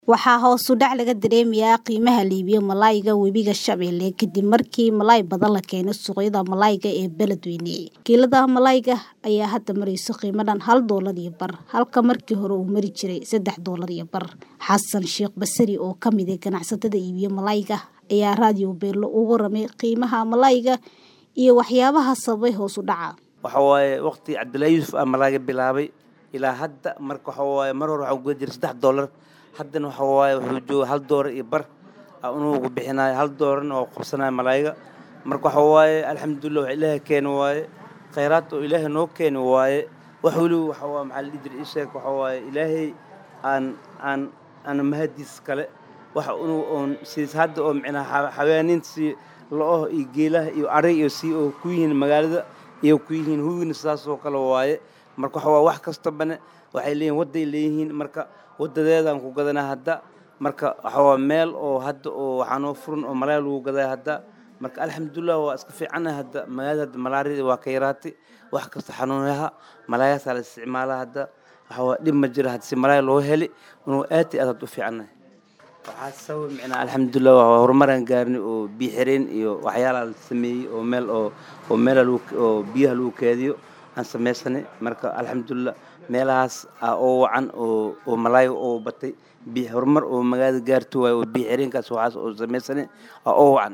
Waxaa hoos u dhac laga dareemayaa qiimaha iibyo malayga webiga Shabeelle kadib markii malay badan la keenay suuqyada malayga ee Beledweyne. Kiilada malayga ayaa hadda maraysa qiimo dhan hal doolar iyo bar, halka markii hore uu mari jiray saddex doolar iyo bar. Xasan Sheekh Basri oo ka mid ah ganacsatada iibiya malayga ayaa raadiyo Beelo uga warramay qiimaha malayga iyo waxyaabaha sababay hoos u dhaca. waxa waaye waqti cabdullaahi yuusuf aa malaaga bilaabay ilaa hadda marka waxa waaye mar hore waxaa guda jiray saddex doolar haddana waxa waaye wuxuu jooga hal doolar iyo bar aa unugu bixinayo hal doolarna oo qabsanaya malaayiga marka waxa waaye alxamdulilah wax ilaahay keeni waaye khayraad oo ilaahay noo keeni waaye wax weliba waxa waa maxaa la dhihi jiray ii sheeg waxa waaye ilaahay aan aan aan mahadiis kale waxa unugu oon siis hadda oo micnaha xawaaniintii lo-oh iyo geelaha iyo arig iyo si oo ku yihiin magaalada iyo ku yihiin hugina sidaas oo kale waaye marka waxa waa wax kastabane waxay leeyihin wadday leeyihiin marka wadadeedaan ku gadanaa hadda marka waxa waa meel oo hadda oo waxaa noo furan oo malaay lagu gadaya hadda marka alxamdulilah waa iska fiicanahay hadda magaalada hadda malaariyada waa ka yaraatay wax kasta xanuunayaha malaayaasaa la isticmaalaa hadda waxa waa dhib ma jira hadda si malaay loo heli inuu aad iyo aad hadda u fiicanahay waxaa sabab micnaa alxamdulilah waa horumaraan gaarnay oo biyo xireen iyo waxyaalaha la sameeyey oo meel oo oo meela lagu oo biyaha lagu keediyo aan samaysanay marka alxamdulilah meelahaas aa oo wacan oo oo malaayo oo batay biyo horumar oo magaalada gaarto waayo oo biyo xireenkaas waxaas oo samaysanay aa oo wacan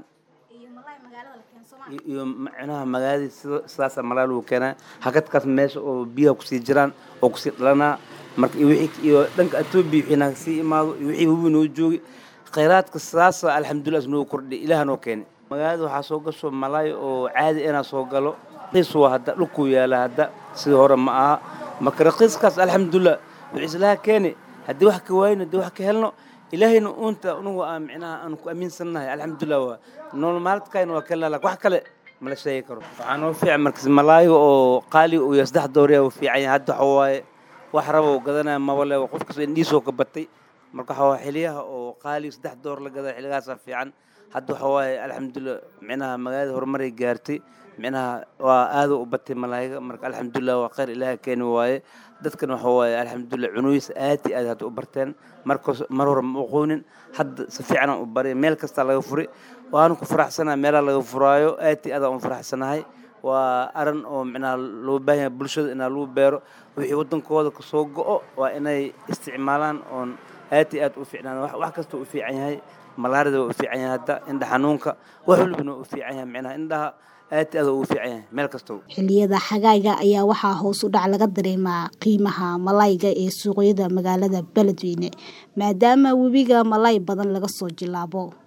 iyo micnaha magaaladii sida sidaasaa malaay lagu keenaa hakadkaas meesha oo biyaha kusii jiraan oo kusii dhalanaa marka iyo wixii iyo dhanka etoobiya wixii naga sii imaado iyo wixii hubi noo joogi khayraadka sidaasa alxamdulilah is noo kordhay ilaah noo keenay magaalada waxaa soo gasho malaay oo caadi inaa soo galo raqiis waa hadda dhulkuu yaala hadda sidii hore ma aha marka raqiiskaas alxamdulilah wuxuu islaha keeni haddii wax ka waayno haddii wax ka helno ilaahayna uunta unugu aan micnaha aan ku aaminsannahay alxamdulilah waa nolol maalidkayna waa kelnaa laakin wax kale mala sheegi karo waxaa noo fiican markas malaayiga oo qaaliga uu yahay saddex dooriya uu fiican yahay hadda waxa waaye wax raba uu gadanaya mabale qof kasta indhiisoo ka batay marka waxa waa xiliyaha oo qaaliga saddex door la gadaya xilligaasaa fiican hadda waxa waaye alxamdulilah micnaha magaalada horumaray gaartay micnaha waa aada u batay malaayiga marka alxamdulilah waa khayr ilaaha keeni waaye dadkan waxa waaye alxamdulilah cunugiisa aad iyo aad hadda u barteen markas mar hore ma aqoonin hadda si fiicanaan u baray meel kastaa laga furay waana ku faraxsanahay meelaha laga furaayo aad iyo aad aan u faraxsanahay waa aran oo micnaha loo baahan yahay bulshada inaa lagu beero wixii waddankooda kasoo go-o waa inay isticmaalaan oon aad iyo aad u fiicnaan wax kasta u fiican yahay malaarida waa u fiican yahay hadda indha xanuunka wax walibana waa u fiican yahay micnaha indhaha aad iyo aad ugu fiican yahay meel kastaba xilliyada xagaaga ayaa waxaa hoos u dhac laga dareemaa qiimaha malayga ee suuqyada magaalada Beledweyne maadaama webiga malay badan laga soo jilaabo